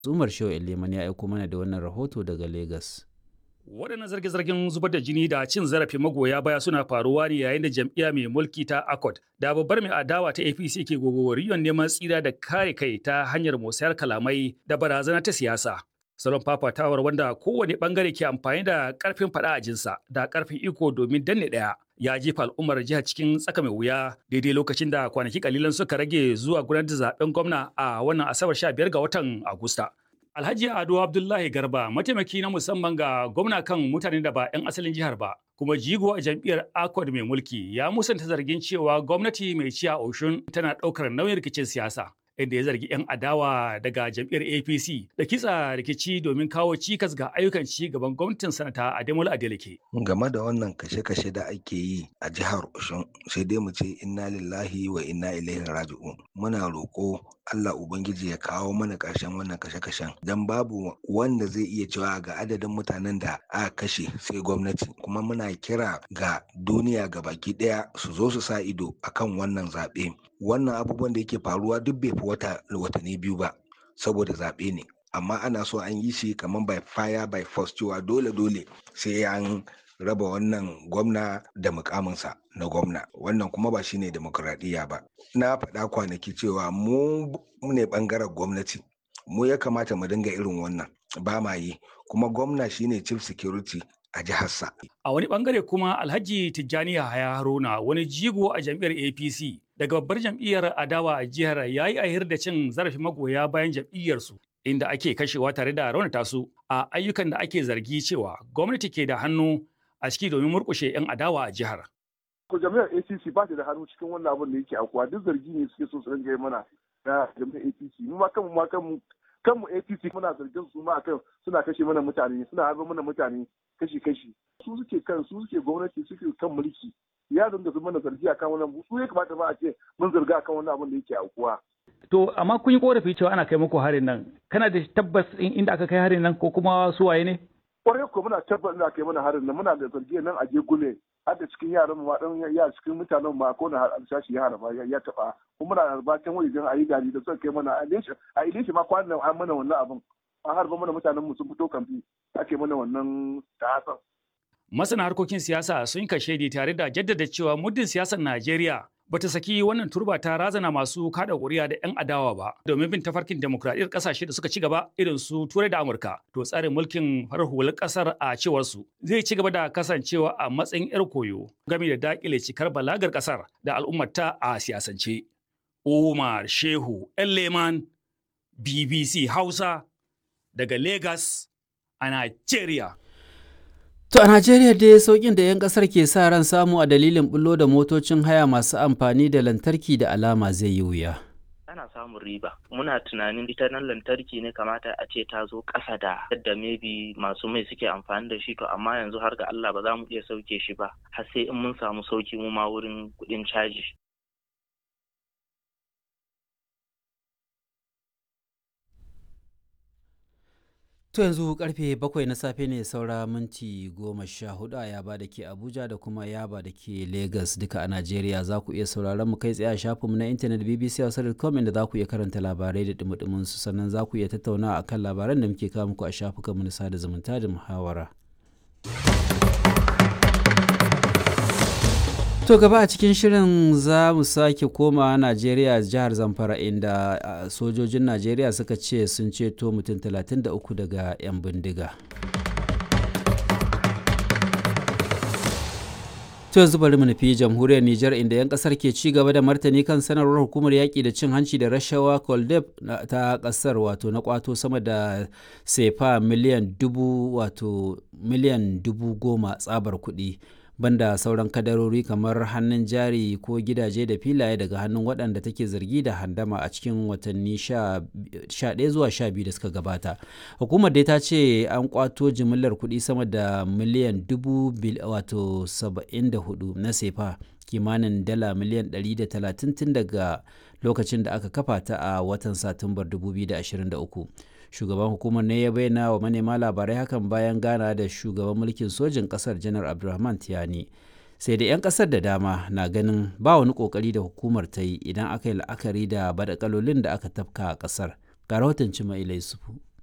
Umar Shehu Leman ya aiko mana da wannan rahoto daga Legas. Waɗannan zarge-zargen zubar da jini da cin zarafin magoya baya suna faruwa ne yayin da jam'iyya mai mulki ta ACOT da babbar mai adawa ta APC ke gogoriyon neman tsira da kare kai ta hanyar musayar kalamai da barazana ta siyasa. Salon fafatawar wanda kowane bangare ke amfani da karfin faɗa a jinsa da karfin iko domin danne ɗaya ya jefa al'ummar jihar cikin tsaka mai wuya daidai lokacin da kwanaki kalilan suka rage zuwa gudanar da zaben gwamna a wannan asabar 15 ga watan Agusta. Alhaji Ado Abdullahi Garba mataimaki na musamman ga gwamna kan mutane da ba 'yan asalin jihar ba kuma jigo a jam'iyyar Accord mai mulki ya musanta zargin cewa gwamnati mai ciya Oshun tana ɗaukar nauyin rikicin siyasa. inda ya zargi 'yan adawa daga jam'iyyar APC da kitsa rikici domin kawo cikas ga ayyukan ci gaban gwamnatin sanata Ademola Adeleke. Game da wannan kashe-kashe da ake yi a jihar Oshun sai dai mu ce inna lillahi wa inna ilaihi raji'un. Muna roƙo Allah Ubangiji ya kawo mana ƙarshen wannan kashe-kashen don babu wanda zai iya cewa ga adadin mutanen da aka kashe sai gwamnati kuma muna kira ga duniya ga baki ɗaya su zo su sa ido akan wannan zaɓe wannan abubuwan da yake faruwa duk bai fi wata watanni biyu ba saboda zaɓe ne amma ana so an yi shi kamar by fire by force cewa dole dole sai an raba wannan gwamna da mukaminsa na gwamna wannan kuma ba shine demokuraɗiyya ba na faɗa kwanaki cewa mu ne ɓangaren gwamnati mu ya kamata mu dinga irin wannan ba ma yi kuma gwamna shine chief security a jiharsa. A wani bangare kuma Alhaji Tijjani Yahaya Haruna wani jigo a jam'iyyar APC daga babbar jam'iyyar adawa a jihar ya yi ahir da cin zarafin magoya bayan jam'iyyarsu inda ake kashewa tare da raunata su a ayyukan da ake zargi cewa gwamnati ke da hannu a ciki domin murkushe 'yan adawa a jihar. Ko jami'ar APC ba ta da hannu cikin wannan abin da yake akuwa duk zargi ne suke so su ringa mana na jami'ar APC mu ma kanmu ma kanmu kanmu APC muna zargin su ma akan suna kashe mana mutane suna harba mana mutane kashi-kashi su suke kan su suke gwamnati suke kan mulki ya zanga su mana zargi akan wannan su ya kamata ba a ce mun zarga akan wannan abin da yake aukuwa. To amma kun yi korafi cewa ana kai muku harin nan kana da tabbas inda aka kai harin nan ko kuma su waye ne? Kwarai ko muna tabbas da kai mana harin nan muna da zargi nan a gule har da cikin yaran mu dan ya cikin mutanen ma ko na alsashi ya harba ya taba kuma muna harba can wajen ayi gari da suka kai mana a ileshe ma kwanan an mana wannan abin an harba mana mutanen mu sun fito kamfi ake mana wannan ta'asan. Masana harkokin siyasa sun kashe ni tare da jaddada cewa muddin siyasar Najeriya bata saki wannan turba ta razana masu kada ƙuri'a da 'yan adawa ba domin bin tafarkin demokradiyyar ƙasashe da suka ci gaba irin su Turai da Amurka to tsarin mulkin farar hular ƙasar a cewar su zai ci gaba da kasancewa a matsayin 'yar koyo game da dakile cikar balagar ƙasar da al'ummarta a siyasance. Umar Shehu Leman BBC Hausa daga Lagos a Najeriya. To a Najeriya dai sauƙin da 'yan ƙasar ke sa ran samu a dalilin bullo da motocin haya masu amfani da lantarki da alama zai yi wuya. ana samun riba muna tunanin ita nan lantarki ne kamata a ce ta zo ƙasa da yadda maybe masu mai suke amfani da shi to amma yanzu har ga Allah ba za mu iya sauke shi ba har sai in mun samu sauki mu ma wurin kuɗin caji To yanzu karfe bakwai na safe ne saura minti goma sha hudu a yaba da ke Abuja da kuma yaba da ke Lagos duka a Najeriya za ku iya sauraron mu kai tsaye a shafinmu na intanet BBC Hausa.com inda za ku iya karanta labarai da dumudumin su sannan za ku iya tattauna a kan labaran da muke kawo muku a shafukanmu na sada zumunta da muhawara. To gaba a cikin shirin za mu sake koma Najeriya jihar Zamfara inda sojojin Najeriya suka ce sun ceto mutum 33 daga 'yan bindiga. To yanzu bari mu nufi jamhuriyar Nijar inda 'yan kasar ke ci gaba da martani kan sanarwar hukumar yaƙi da cin hanci da rashawa Koldeb ta kasar wato na kwato sama da sefa miliyan dubu wato miliyan dubu goma tsabar kuɗi. banda sauran kadarori kamar hannun jari ko gidaje da filaye daga hannun waɗanda take zargi da handama a cikin watanni 11 zuwa 12 da suka gabata hukumar dai ta ce an kwato jimillar kuɗi sama da miliyan dubu wato 74 na sefa kimanin dala miliyan 130 tun daga lokacin da aka kafa ta a watan satumbar 2023 shugaban hukumar ne ya bayyana wa manema labarai hakan bayan gana da shugaban mulkin sojin kasar janar abdulrahman tiyani sai da 'yan kasar da dama na ganin ba wani kokari da hukumar ta yi idan aka yi la'akari da badakalolin da aka tafka a kasar ga rahoton cima ilai sufu